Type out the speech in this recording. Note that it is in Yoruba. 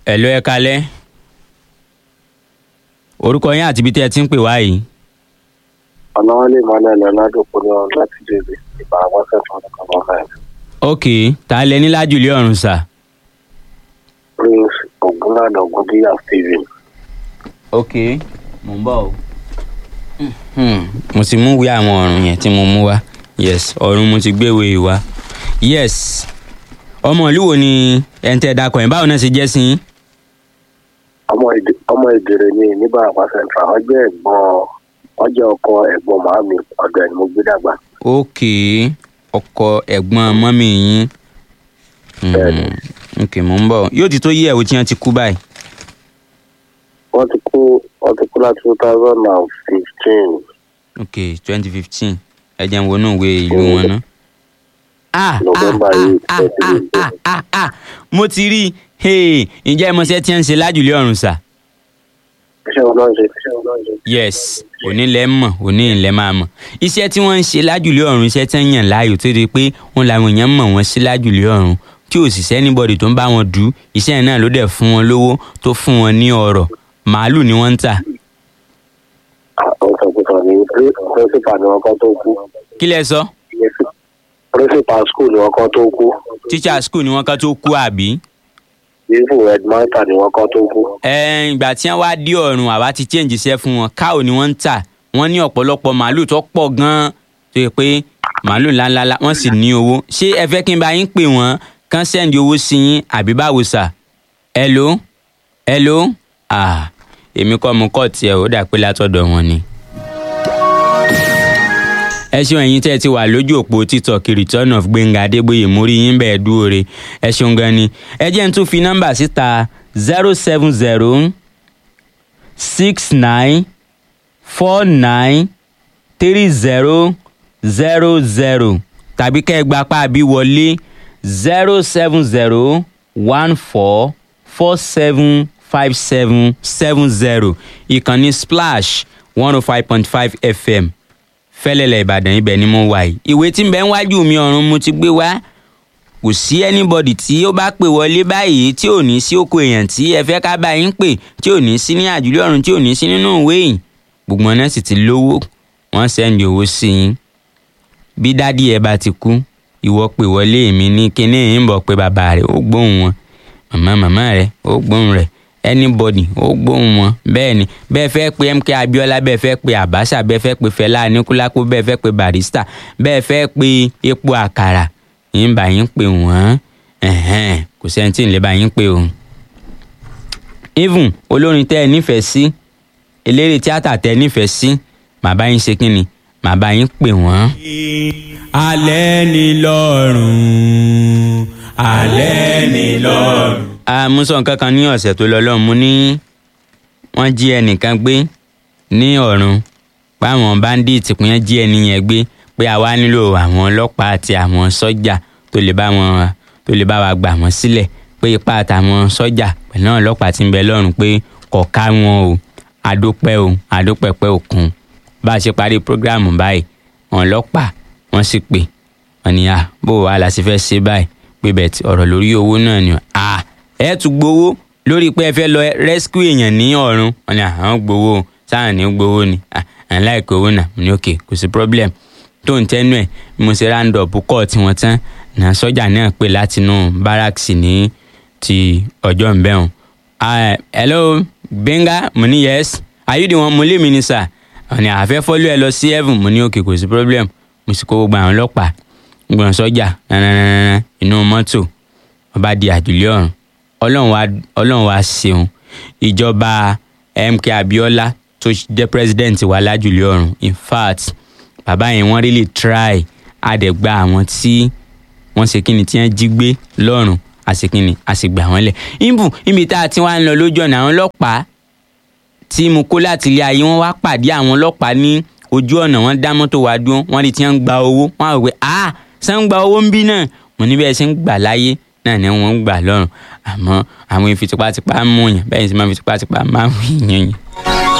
ẹ̀lọ́ ẹ kalẹ́ orúkọ yín àti ibi tí ẹ ti ń pè wá yìí. ọ̀nàwálé emmanuel ọ̀làdòkúnlé ọ̀hún láti dèbè ìbárawọn sẹ́fún ọdún kan lọ́wọ́ ẹ̀. ok tá a lẹ ní lájùlé ọ̀run sà. prince ogunlànà ogundíyà stephen ok mo ń bọ̀ o. mo ti mú ìwé àwọn ọ̀run yẹn tí mo mú wá yes ọ̀run mo ti gbé ìwé wá yes ọmọ ìlú wo ni ẹ̀ ń tẹ́ dakọ̀ yẹn báwo náà ṣe jẹ́ sí yín. ọmọ Ìdè- ọmọ ìdèrè ni níbàràpá central wọn jẹ́ ẹ̀gbọ́n wọn jẹ́ ọkọ ẹ̀gbọ́n màámi ọ̀dọ̀ ẹ̀ ni mo gbé dàgbà. ok ọkọ ẹ̀gbọ́n mọ́mì yín. Bẹ́ẹ̀ni. ok mo ń bọ̀ yóò ti tó yí ẹ̀wò tí wọ́n ti kú báyìí. wọ́n ti kú wọ́n ti kú láti two thousand and fifteen. ok twenty fifteen ẹ jẹ́ n wo inú ìwé ìlú wọn ná. ah November ah, eight, ah, ah, ah, ah, ah. mo ti rí i hey, ǹjẹ́ ẹ mọ̀ ṣẹ́ tí ń ṣe lájùlé ọ̀run sà. iṣẹ́ wọn náà ń ṣe iṣẹ́ wọn náà ń ṣe. yes òní lẹ mọ̀ òní lẹ máa mọ̀ iṣẹ́ tí wọ́n ń ṣe lájùlé ọ̀run iṣẹ́ tí wọ́n yàn láàyò tó di pé wọ́n làwọn èèyàn mọ̀ wọ́n sí lájùlé ọ̀run tí ò sì sẹ́nibọ̀dì tó ń bá wọn dù ú iṣẹ́ yẹn náà ló dẹ̀ fún wọn lówó tó fún wọn ní ọrọ̀ màálù ni wọ́n ń tà àwọn sọ̀kùsọ̀ ni principal ni wọ́n kọ́ tó kú. kí lẹ sọ principal school ni wọ́n kọ́ tó kú. teacher school ni wọ́n kàn tó kú àbí. even headmaster ni wọ́n kọ́ tó kú. ẹ̀ẹ́n ìgbà tí wọ́n wá dé ọ̀run àwa ti change iṣẹ́ fún wọn káò ni wọ́n ń tà wọ́n ní ọ̀pọ̀lọpọ̀ màálù tó pọ̀ gan-an tó yẹ pé màálù ńláńlá wọ́n sì ní owó ṣé ẹ fẹ́ kí n bá yín pè wọ́n kán send owó sí yín àbí báwo sà hello hello ah èmi kọ́ mo kọ́ tiẹ̀ ó dà pé látọ̀dọ̀ wọn ni. ẹ ṣeun ẹ̀yin tẹ́ ẹ ti wà lójú òpó tiktok return of gbẹ̀ngà adégbòye mórí yín bẹ́ẹ̀ dúró re ẹ ṣeun gan ni ẹ jẹ́ n tún fi nọ́mbà síta zero seven zero six nine four nine three zero zero zero tàbí kẹ́ ẹ gba apá àbí wọlé zero seven zero one four four seven five seven seven zero ìkànnì splash one oh five point five fm fẹ́lẹ́lẹ̀ ìbàdàn ibẹ̀ ni mo wà yìí ìwé tí ń bẹ ń wájú mi ọ̀run mo ti gbé wá kò sí anybody tí ó bá pè wọlé báyìí tí ò ní sí oko èèyàn tí ẹ fẹ́ ká bá yín pè tí ò ní sí ní àjùlé ọ̀run tí ò ní sí nínú ìwé yìí gbogbo wọn náà sì ti lówó wọ́n sẹ́ndì owó sí yín bí dádì ẹ bá ti kú ìwọ pè wọlé mi ní kíní yìí ń bọ̀ pé bàbá rẹ̀ ó gbóhùn wọn màmá màmá rẹ̀ ó gbóhùn rẹ̀ anybody ó gbóhùn wọn bẹ́ẹ̀ ni bẹ́ẹ̀ fẹ́ pe mk abiola bẹ́ẹ̀ fẹ́ pe abacha bẹ́ẹ̀ fẹ́ pe fẹlá anikulapo bẹ́ẹ̀ fẹ́ pe barista bẹ́ẹ̀ fẹ́ pe epo àkàrà yín bá yín pè wọ́n ẹ̀hẹ́n, kò sẹ́ni tí ń lè bá yín pè o. even olórin tẹ́ ẹ nífẹ̀ẹ́ sí eléré tíátà tẹ́ ẹ nífẹ̀ẹ́ sí màá bá yín ṣe kí ni màá bá yín pè wọ́n. alẹ́ ni lọ́rùn alẹ́ ni lọ́rùn. mo sọ nǹkan kan ní ọ̀sẹ̀ tó lọ lọ́hùn mo ní wọ́n jí ẹnìkan gbé ní ọ̀run páwọn báńdíìtì pín jí ẹni yẹn gbé pé àwa nílò àwọn ọlọ́pàá àti àwọn sọ́jà tó lè bá wọn tó lè bá wa gbà wọ́n sílẹ̀ pé ipá àtàwọn sọ́jà pẹ̀lú àwọn ọlọ́pàá tí ń bẹ lọ́run pé kò ká wọn o adópẹ́ o adópẹ́pẹ́ òkun bá a ṣe parí prógráàmù báyìí àwọn ọlọ́pàá wọ́n sì pè wọ́n ní à bó wa la ṣe fẹ́ ṣe báyìí pé bẹ́ẹ̀ tí ọ̀rọ̀ lórí owó náà ni à ẹ̀ tún gbowó lórí pé ẹ fẹ́ lọ rescue èèyàn ní ọ̀run wọ́n ní àwọn gbowó sáà ní gbowó ni à ẹ̀ láìpẹ́ owó náà mo ní òkè kò sí problem tó ń tẹ́nu ẹ̀ bí mo ṣe round up kọ́ tí wọ́n tán náà sọ́jà náà pè látinú barracks ní ti ọjọ́ ìbẹ́hùn. hello Gbenga mo ní yes are you the one mo lé mi ní sà ọ̀nà àfẹ́ fọ́lú ẹ lọ sí heaven mo ní òkè kò sí problem mo sì kó gbogbo àwọn ọlọ́pàá gbọ̀n sọ́jà nananana inú mọ́tò wọ́n bá di àjùlé ọ̀run ọlọ́run wa ọlọ́run wa ṣeun ìjọba MK Abiola tó jẹ́ president wa lájùlé ọ̀run in fact bàbá yẹn wọ́n really try àdẹ̀gba àwọn tí wọ́n ṣe kíni tí wọ́n jí gbé lọ́rùn àṣekínni àṣegbà wọ́n lẹ̀ ìbù níbi tá a ti wá ń lọ lójú ọ̀nà àwọn ọlọ́pàá tí mo kó láti ilé ayé wọ́n wá pàdé àwọn ọlọ́pàá ní ojú ọ̀nà wọ́n dá mọ́tò wá dúró wọ́n rí tí wọ́n ń gba owó wọ́n á wò pé ah ṣé ń gba owó ń bí náà mo ní bẹ́ẹ̀ ṣe ń gbà láyé náà ni wọ́n ń gbà lọ́rùn àmọ́ àwọn ìfitipátipá mú yàn bẹ́ẹ̀ ni sì máa ń fitipátipá máa ń wí yàn yàn.